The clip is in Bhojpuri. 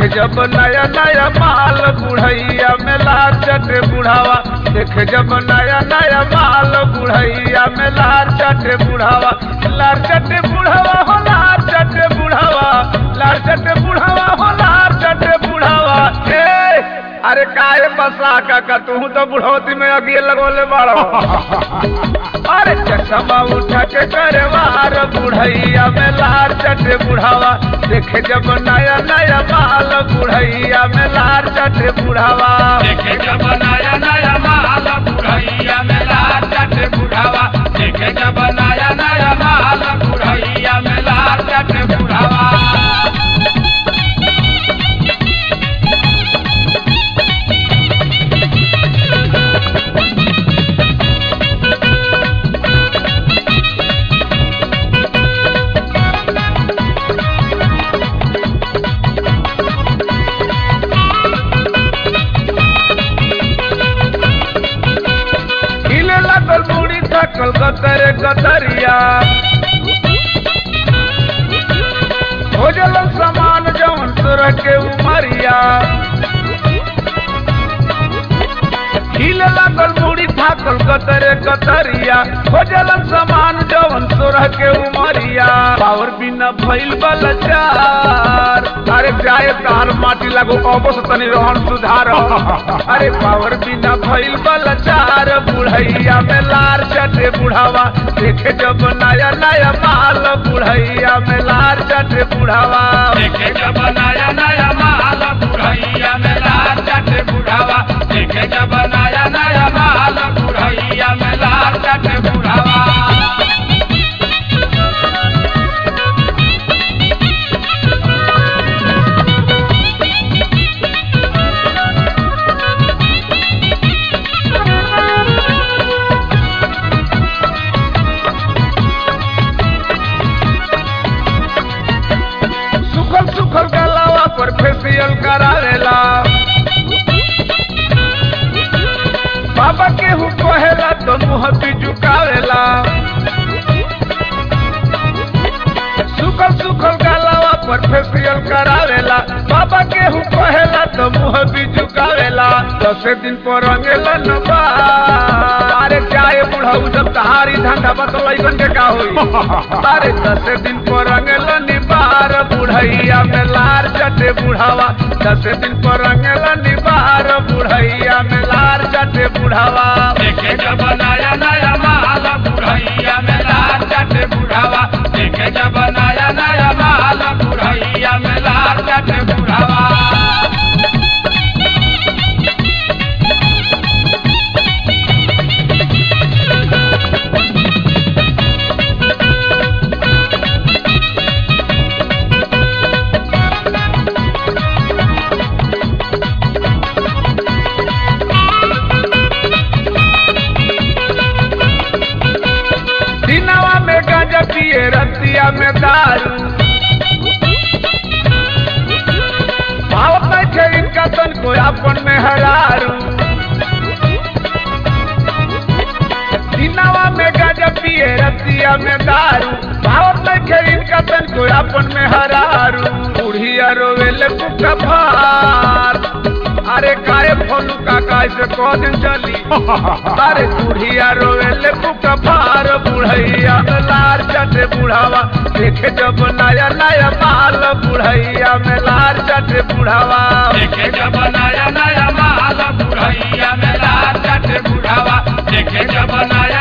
जब नया नया माल बुढ़ैया में लार चटे बुढ़ावा देख जब नया नया माल बुढ़ैया में लार चटे बुढ़ावा लार चटे बुढ़ावा हो लार चटे बुढ़ावा लार चटे बुढ़ावा हो लार चटे बुढ़ावा ए अरे काहे बसा काका तू तो बुढ़ौती में अगिए लगोले बाड़ो अरे चश्मा उठा के करे वार बुढ़ैया में लार चटे बुढ़ावा देखे जब नया नया माल बुढ़ैया में लार चटे बुढ़ावा देखे जब नया नया माल बुढ़ैया में लाल चट बुढ़ावा देखे जब नया नया माल बुढ़ैया में लाल चट बुढ़ावा हिले लगल बूढ़ी थकल गतरे गतरिया हो जलन समान जवन सुर के उमरिया हिले लगल बूढ़ी थाकल गतरे गतरिया हो जलन समान जवन सुर के उमरिया पावर बिना भइल बलचार अरे जाए तार माटी लागो अबो से तनी रहन सुधार अरे पावर बिना भइल बलचार बुढ़ैया में लार चटे बुढ़ावा देखे जब नया नया माल बुढ़ैया में लार चटे बुढ़ावा देखे जब नया नया माल बुढ़ैया में लाल चट बुढ़ावा देखे जब नया नया माल बुढ़ैया में लाल चट बुढ़ावा सुखल सुखल गलावा पर फेसियल करावेला बाबा के हु कहेला तो मुंह भी झुकावेला सुखल सुखल गलावा पर फेसियल करावेला बाबा के हु कहेला तो मुंह भी झुकावेला दस दिन पर रंगेला न बार। अरे चाहे बुढ़ाऊ जब तहारी धंधा बतलैबन के का होई अरे दस दिन पर रंगेला निबार बुढ़ैया में लार चटे बुढ़ावा दस दिन पर रंगेला निबार बुढ़ैया में लार चटे बुढ़ावा देखे जब नया नया माल बुढ़ैया में लाल चट बुढ़ावा देखे जब नया नया माल बुढ़ैया में लाल चट बुढ़ावा दिनवा में गांजा पिए रतिया में दारू भावत नहीं थे इनका तन को अपन में हरारू दिनवा में गांजा पिए रतिया में दारू भावत नहीं थे इनका तन को अपन में हरारू बुढ़िया रोवेले पुका भार अरे काहे फोलू काका से कह दिन चली अरे बुढ़िया रोवेले पुका भार बुढ़ैया में लार चटे बुढ़ावा देखे जब नया नया माल बुढ़ैया में लार चटे बुढ़ावा देखे जब नया नया माल बुढ़ैया में लाल चट बुढ़ावा देखे जब नया